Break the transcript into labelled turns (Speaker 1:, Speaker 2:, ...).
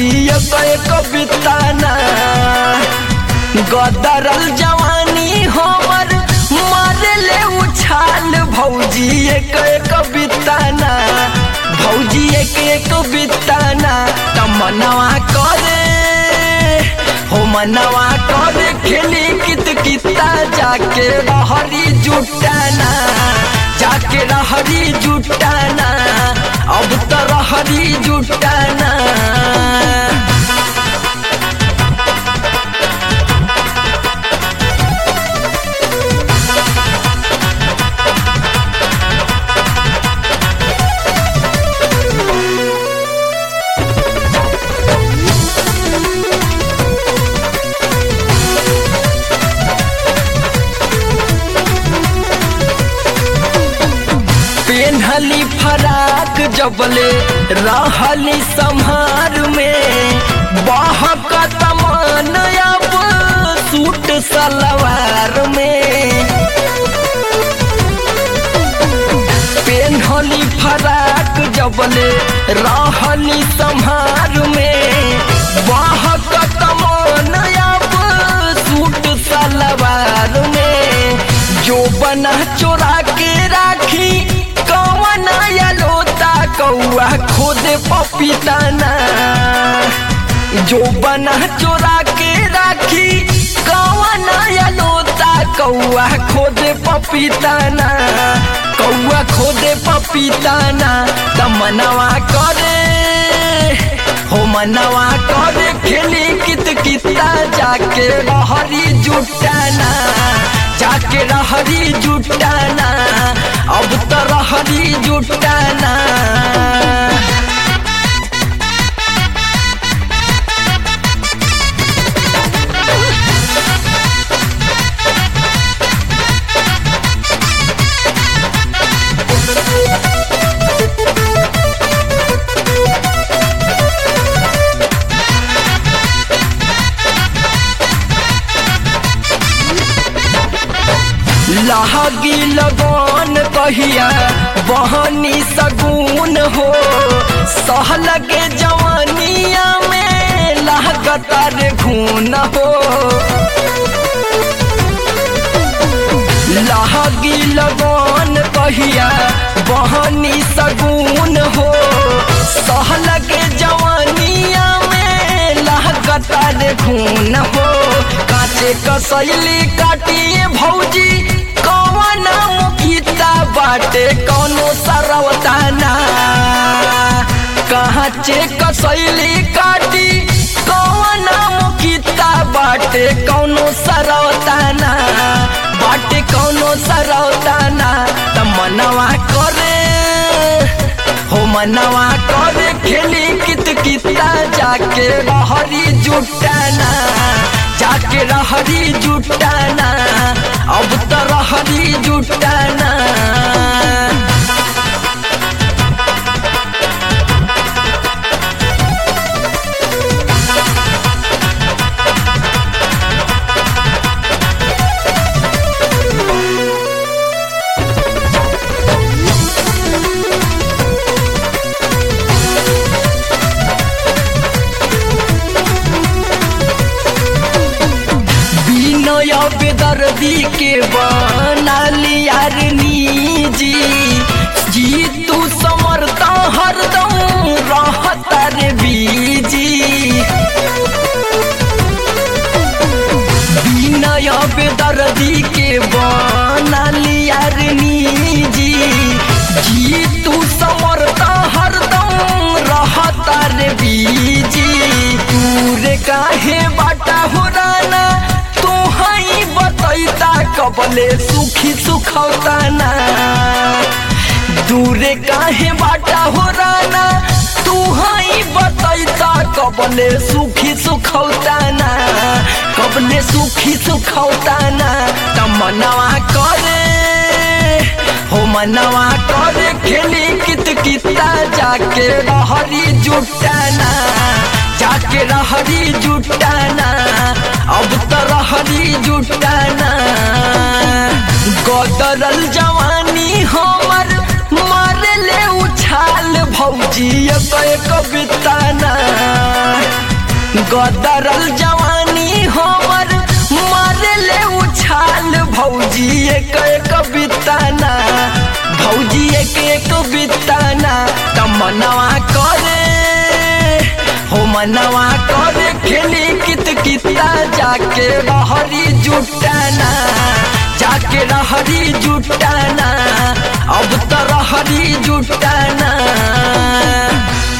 Speaker 1: भौजी एक एक बिताना गदरल जवानी हमर मारे ले उछाल भौजी एक एक बिताना भौजी एक एक बिताना तमनवा करे हो मनवा करे खेली कित किता जाके रहरी जुटाना जाके रहरी जुटाना अब तो रहरी जुटाना पेन्हली फराक जबले रहली संहार में बहक तमान अब सूट सलवार में पेन्हली फराक जबले रहली संहार में बहक तमान अब सूट सलवार में जो बना चोरा के राखी कौन लोता कौआ खुद पपीताना जो बना चोरा के राखी कौन लोता कौआ खुद पपीताना कौआ खुद पपीताना तमनवा करे हो मनवा करे खेली कित किता जाके रहरी जुटाना जाके रहरी जुटाना अब तो रहरी जुटाना लहगी लगन कहिया बहनी सगुन हो सहलगे जवानिया में लहगतर घून हो लहगी लगन कहिया बहनी सगुन हो सहलगे जवानिया में लहगतर घून हो काचे कसैली काटिए भौजी कौन मुखिता बाटे कौनो सरवताना कहाँ चे कसैली काटी कौन मुखिता बाटे कौनो सरवताना बाटे कौनो सरवताना त मनवा करे हो मनवा करे खेली कित किता जाके रहरी जुटाना जाके रहरी जुटाना अब तो रहरी जुटाना बिनय बेदर्दी के बनाली यार निजी जी तू समर्थ हरदम रहता रे बीजी बिनय बेदर्दी के बनाली यार निजी जी तू समर्थ हरदम रहता रे बीजी तूरे काहे बाटा हो राना तू हई बतैता कबले सुखी सुखौताना दूरे काहे बाटा हो राना तू हई बतैता कबले सुखी सुखौताना कबले सुखी सुखौताना तमनवा करे हो मनवा करे खेली कित किता जाके रहरी जुटाना जाके रहरी जुटाना अब तो रहरी जुटाना गदरल जवानी हमर मारे ले उछाल भौजी एक एक बिताना गदरल जवानी हमर मारे ले उछाल भौजी एक एक बिताना भौजी एक एक बिताना तमनवा करे हो मनवा करे खेली कित किता जाके रहरी जुटाना जाके रहरी जुटाना अब तो रहरी जुटाना